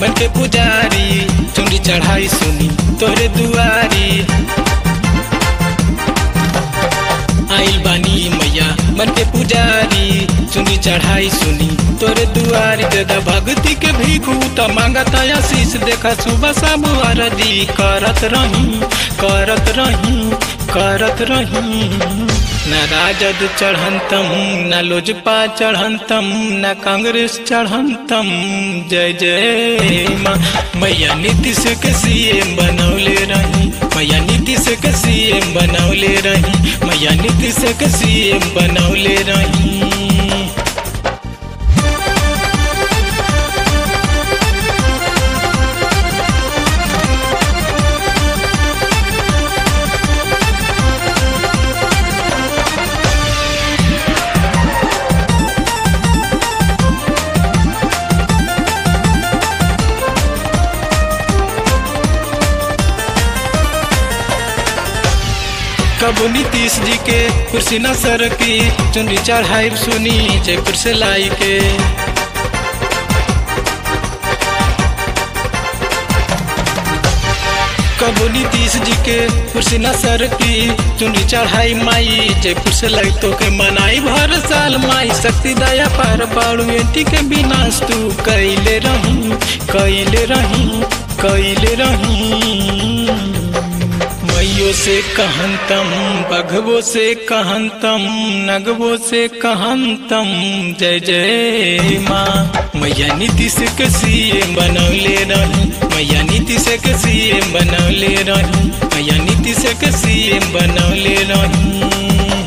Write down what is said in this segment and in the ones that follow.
बन के पुजारी चुंडी चढ़ाई सुनी तोरे दुआरी आइल बानी मैया बन के पुजारी चुनी चढ़ाई सुनी तोरे दुआरी दादा भक्ति के भीखू त मांगत आशीष देखा सुबह सब आरती करत रही करत रही करत रही न राजद चढ़ंतम न लोजपा चढ़ंतम न कांग्रेस चढ़ंतम जय जय माँ मैया नीतीश के सीएम बनौले रही मैया नीतीश के सीएम बनौले रही मैया नीतीश के सीएम बनौले रही कबू नीतीश जी के कुर्सी न सर की चुनरी चढ़ाई सुनी जयपुर से लाई के कबू नीतीश जी के कुर्सी न सर की चुनरी चढ़ाई माई जयपुर से लाई तो के मनाई भर साल माई शक्ति दया पार पाड़ू एंटी के विनाश तू कैले रही कैले रही कैले रही मैयो से कहंतम बघवो से कहंतम नगवो से कहंतम जय जय माँ मैया नीतीश के सीएम बनौले रही मैया नीतीश के सीएम बनौले रही मैया नीतीश के सीएम बनौले रही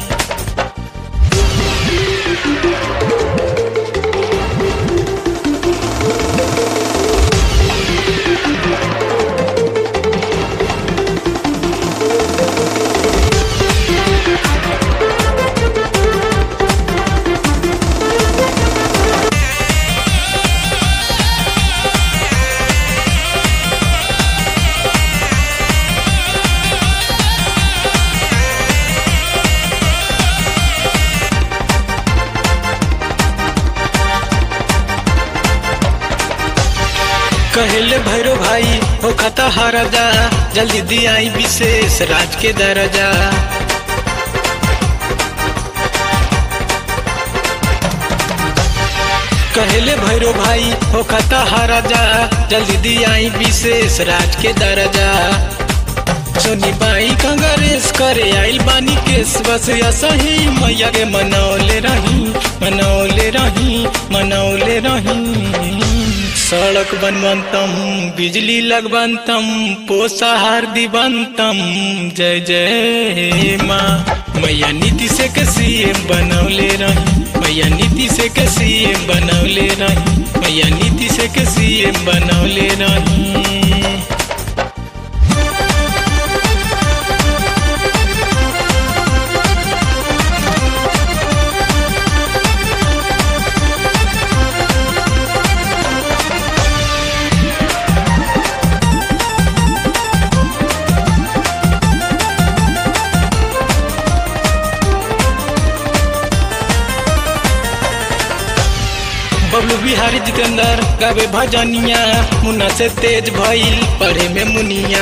कहले भैरो भाई हो खता हारा जा जल्दी दियाई विशेष राज के दर्जा कहले भैरो भाई हो खता हारा जा जल्दी दियाई विशेष राज के दर्जा सोनी बाई कांग्रेस करे आइल बानी केस बस सही मैया के मनौले रही मनौले रही मनौले रही सड़क बनवंतम बिजली लगवंतम पोषाहार दिवंतम जय जय माँ मैया नीतीश के सीएम बनौले रही मैया नीतीश के सीएम बनौले रही मैया नीतीश के सीएम बनौले रही बबलू बिहारी जितेंद्र गावे भजनिया मुन्ना से तेज भइल पढ़े में मुनिया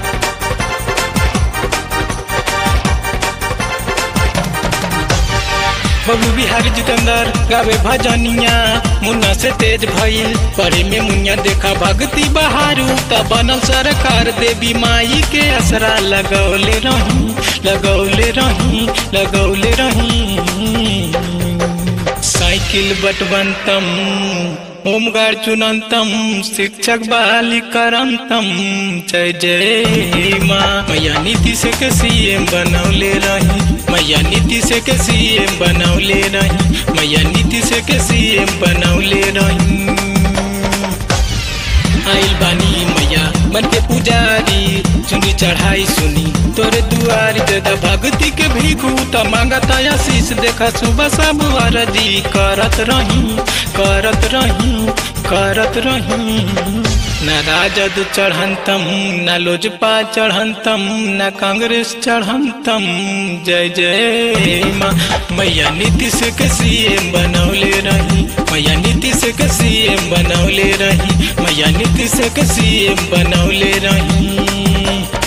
बबलू बिहारी जितेंद्र गावे भजनिया मुन्ना से तेज भइल पढ़े में मुनिया देखा भक्ति बहारू त बनल सरकार देवी माई के असरा लगौले रही लगौले रही लगौले रही साइकिल बटवंतम होमगार्ड चुनंतम शिक्षक बहाली करंतम जय जय माँ मैया नीतीश के सीएम बनौले रही मैया नीतीश के सीएम बनौले रही मैया नीतीश के सीएम बनौले रही आइल बानी मैया मन के पुजारी चुनी चढ़ाई सुनी तोरे दुआरी दादा भक्ति के भीखू त मांगत आशीष देखा सुबह सब आरती करत रही करत रही करत रही न राजद चढ़ंतम न लोजपा चढ़ंतम न कांग्रेस चढ़ंतम जय जय माँ मैया नीतीश के सीएम बनौले रही मैया नीतीश के सीएम बनौले रही भैया नीतीश के सीएम बनौले रही